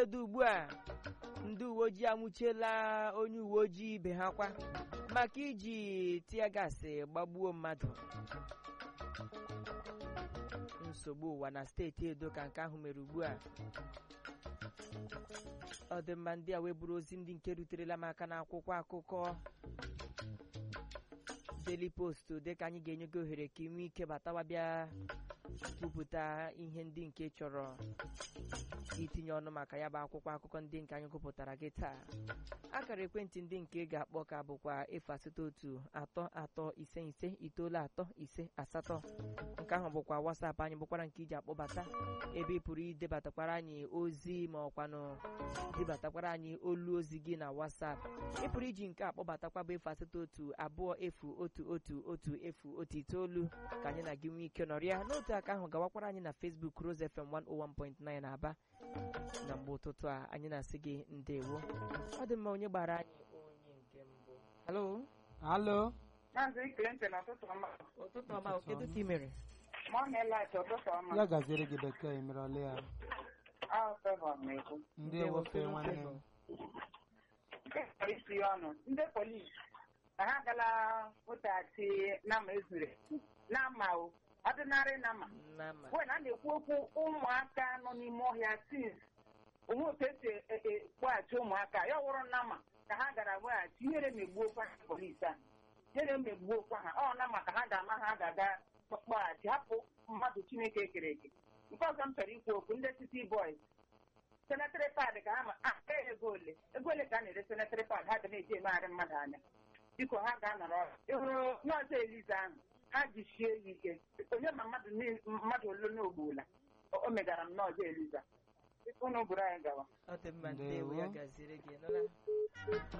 edo ugbu a ndị uwe ojii anwụchiela onye uwe ojii ibe ha kwa maka iji tia gasị gbagbuo mmadụ nsogbu ụwa na steeti edo ka nke ahụ mere ugbu a ọ dị mma ndị a wee bụrụ ozi ndị nke ruterela m aka n'akwụkwọ akụkọ Daily Post dịka anyị ga-enye gị ohere ka ị nwee ike batawa bịa kwupụta ihe ndị nke chọrọ itinye ọnụ maka ya bụ akwụkwọ akụkọ ndị nke anyị gụpụtara gị taa akara ekwentị ndị nke ị ga-akpọ ka bụkwa efu asatọ otu atọ atọ ise ise itoolu atọ ise asatọ nke ahụ bụkwa wasapụ anyị bụkwara nke iji akpọbata ebe ị pụrụ idebatakwara anyị ozi ma ọkwanụ debatakwara anyị olu ozi gị na wasapụ ị pụrụ iji nke akpọbatakwa bụ efu asatọ otu abụọ efu otu otu otu efu otu itoolu ka anyị na gị nwee ike nọrịa n'otu aka ahụ gawakwara anyị na Facebook Rose FM 101.9 Aba na mgbe ụtụtụ a anyị na-asị gị ndewo ọ dị mma onye gbara anyị onye nke mbụ halo Alo. Maazị Clinton ọtụtụ ọma. ụtụtụ ọma kedu ka ị mere Mọnịlat ụtụtụ ọma. Ya gaziere gị bekee emerọla ya. Ahụ fevọ na-ekwu. Ndị ewofe nwanne m. Nke chọrọ isi ya ọnụ. Ndị polisi ha agala wetaghachi nama ezure. Nama o. Ọdịnarị nama. Nama. Wee na a na-ekwu okwu ụmụaka nọ n'ime ọhịa tis. Onwe otu esi ekpoghachi ụmụaka ya wụrụ nama ka ha gara weghachi ihere megbuokwa ha polisi a. Ihere megbuokwa ha. Ọ nama ka ha ga-ama ha ga-aga kpọghachi hapụ mmadụ Chineke kere eke. Nke ọzọ m chọrọ ikwu okwu ndị City Boys senetịrị pad ka ha ma a ego ole ego ole ka a na-ere senetịrị pad ha ga na-eji emegharị mmadụ anya biko ha ga-anọrọ ọrụ ịhụrụ nọọsụ eliza ahụ ha jisie ya ike onye ma mmadụ ni- mmadụ ole n'ogbuola o megara m nọọsụ eliza unu bụrụ anyị gawa ọ dị mma ndewo ya Ndewo. gaziri gị nụla